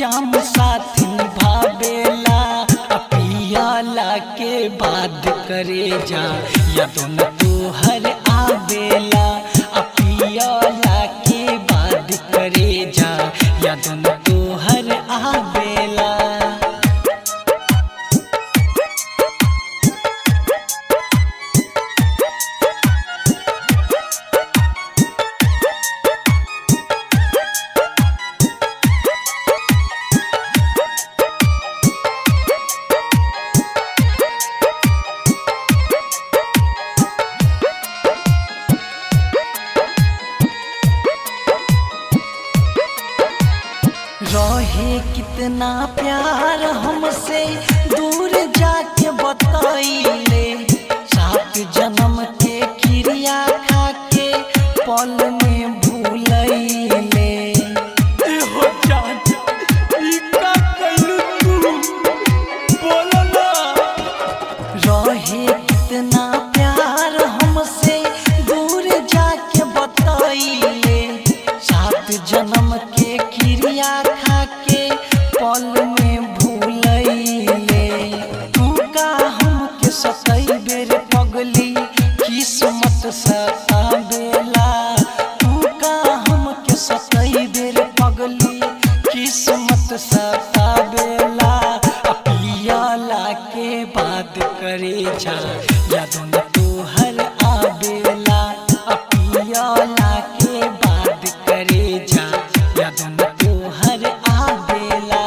जाम साथ निभावेला आ पियाला के बाद करे जा यादों न तू हर आवेला आ पियाला के बाद करे जा यादों न तू हर आवेला रहे कितना प्यार हमसे दूर जाके बताइले सात जन्म के क्रिया खा के पल में भूलैले एहो जान ई का कइलू तू बोलो ना रहे कितना प्यार हमसे दूर जाके बताइले सात जन्म के क्रिया खा के पल में भूलैले तू का हमके सतई बेर पगली किस्मत सतावेला तू का हमके सतई बेर पगली किस्मत सतावेला आ पियाला के बात करे जा यादों न तू हर आवेला आ पियाला के बात करे जा यादों न तू हर आवेला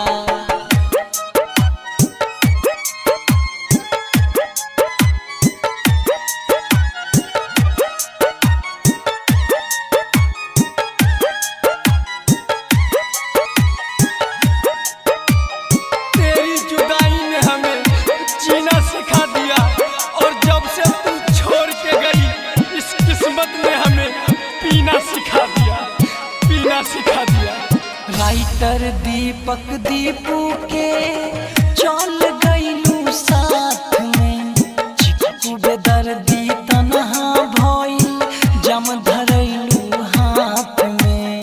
तेरी जुदाई ने हमें जीना सिखा दिया और जब से तू छोड़ के गई इस किस्मत ने हमें पीना सिखा दिया पीना सिखा दिया राइटर दीपक दीपू के चल गईलू साथ में चिकू बेदर्दी तनहा भइल जम धरैलू हाथ में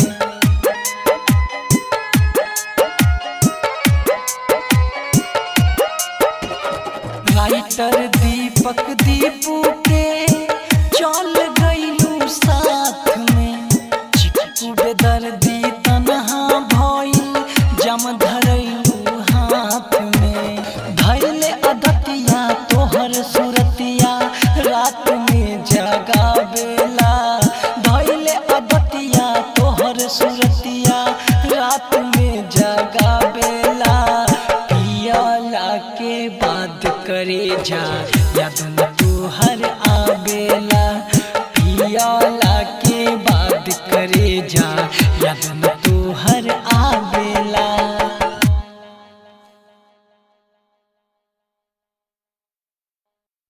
राइटर दीपक दीपू के चल गईलू साथ में चिकू बेदर्दी तनहा भइल जम धरैलू हाथ में धैले अदतिया तोहर सुरतिया रात में जगावेला धैले अदतिया तोहर सुरतिया रात में जगावेला पियाला के बाद करे जा यादों न तू हर आवेला पियाला के बाद करे जा